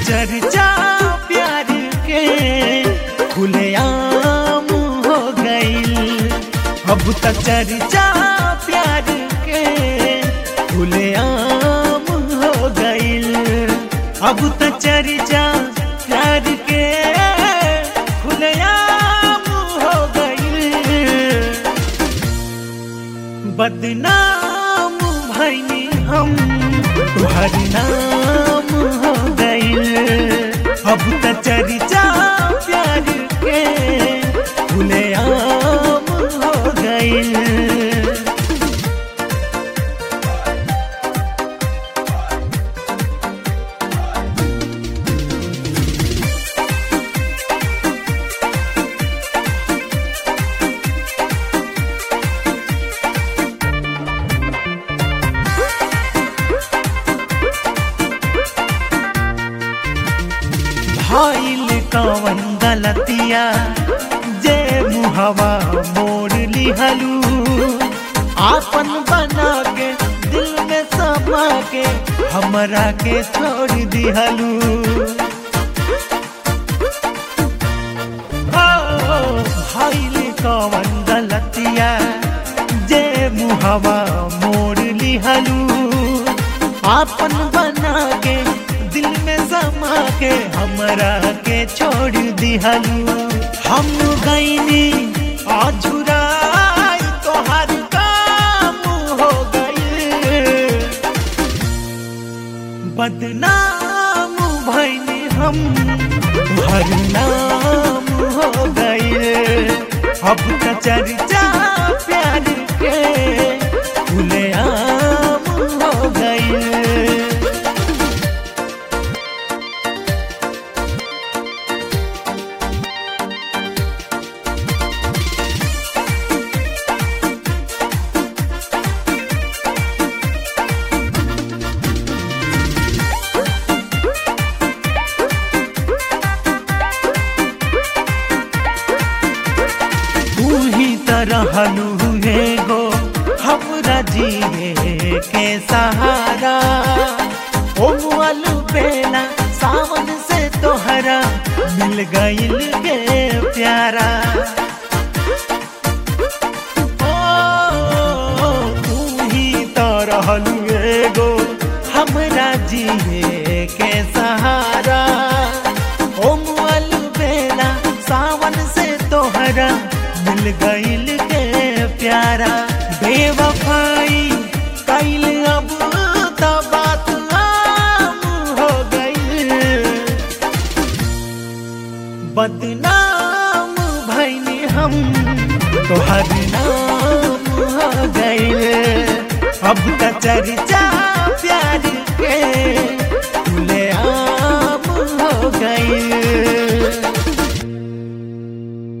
चर्चा प्यार के खुलेआम हो गईल अब त चर्चा प्यार के खुलेआम हो गईल अब त चर्चा प्यार के खुलेआम हो गईल बदनाम भैनी हम तुहर नाम हो गईल अब त चर्चा प्यार के खुलेआम हो गईल भइल कवन गलतिया जे मुहवा मोड़ लिहलू आपन बना के दिल में समा के हमरा के छोड़ दिहलू ओ, भइल कवन गलतिया जे मुहवा मोड़ लिहलू आपन बना के दिल में समा के हमरा के छोड़ दिहलू हम गईनी अझुराई तोहर काम हो गई बदनाम भैनी हम तुहर नाम हो गई अब त चर्चा प्यार के खुलेआम हो गई तू ही तरहलू गो हमरा जिए के सहारा ओ मुअल बेला सावन से तोहरा मिल गईल के प्यारा ओ तू ही तरहलू गो हमरा जिए के सहारा ओ मुअल बेला सावन से तोहरा मिल गईल के प्यारा बेवफाई कैल अब त बात आम हो गईल बदनाम भैनी हम तोहर नाम हो गईल अब त चर्चा